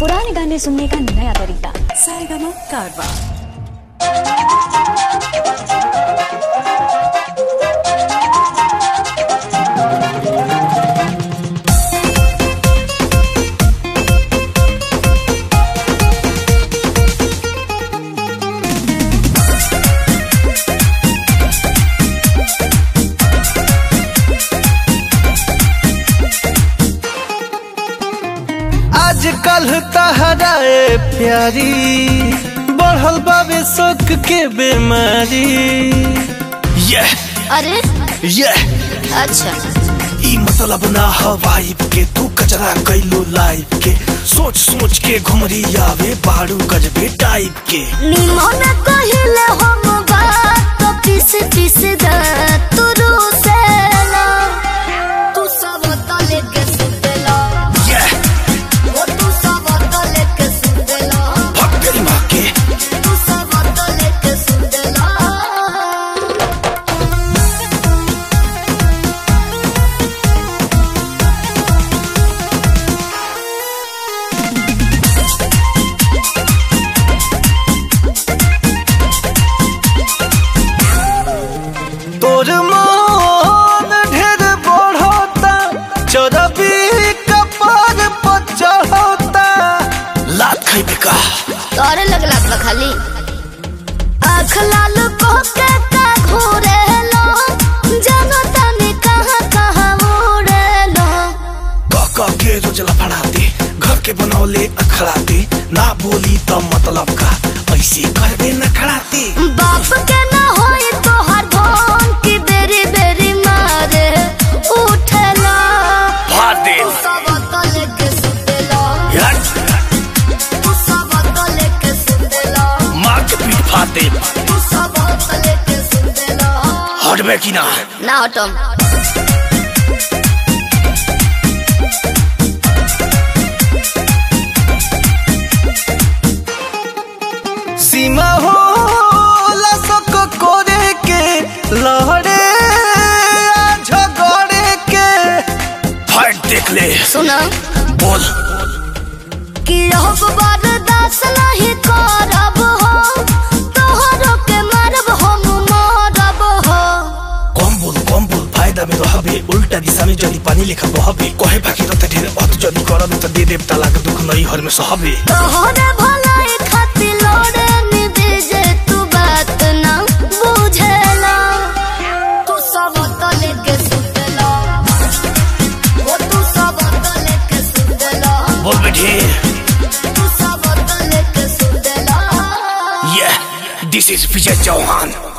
पुराने गाने सुनने का नया तरीका सारेगामा कारवा आजकल तहराए प्यारी बढ़ल बाबे शोक के बीमारी ये अरे ये अच्छा ई मतलब ना हवाइब के तू कचरा कैलो लाइफ के सोच सोच के घुमरी आवे बारू गजबे टाइप के निमन कहिले हम बात तो पीस पीस द तू रूसेला तू सब तले के सुतेला ये वो तू सब तले के सुतेला भग गई माँ के तू सब तले के सुतेला तोर मन ढेर बढ़ता चरबी कपार पर चढ़ता लात खैबे का तोरे लगला बा खाली आँख लाल को के का घोरेलो जानो तने कहाँ कहाँ उड़ेलो क क के रोज लफड़ाते घर के बनौले अखड़ाते ना बोली तो मतलब का ऐसे करबे न खड़ाते बाप के ना होई तो हर धोन की बेरी बेरी मारे उठेला फाड़ दे तू सब तले के सुतेला यार तू सब तले के सुतेला मार के पीठ फाड़ दे तू सब तले के सुतेला हटबे की ना ना हटम सीमा हो लसक करे के लहरे आ झगड़े के फाइट देख ले सुना बोल कि अब बर्दाश्त नहीं करब हो तोहरो के मारब हम मारब हो कम बोल कम बोल फायदा में रहबे उल्टा दिशा में जदी पानी लेखा बहबे कहे बाकी रहते ढेर अत जदी करब त दे देव तलाक दुख नहीं हर में सहबे तोहरे भलाई खातिर लोड़े निदे जे तू बात ना बुझेला तू सब तले के सुतेला वो तू सब तले के सुतेला बोल बेटे तू सब तले के सुतेला ये दिस इज विजय चौहान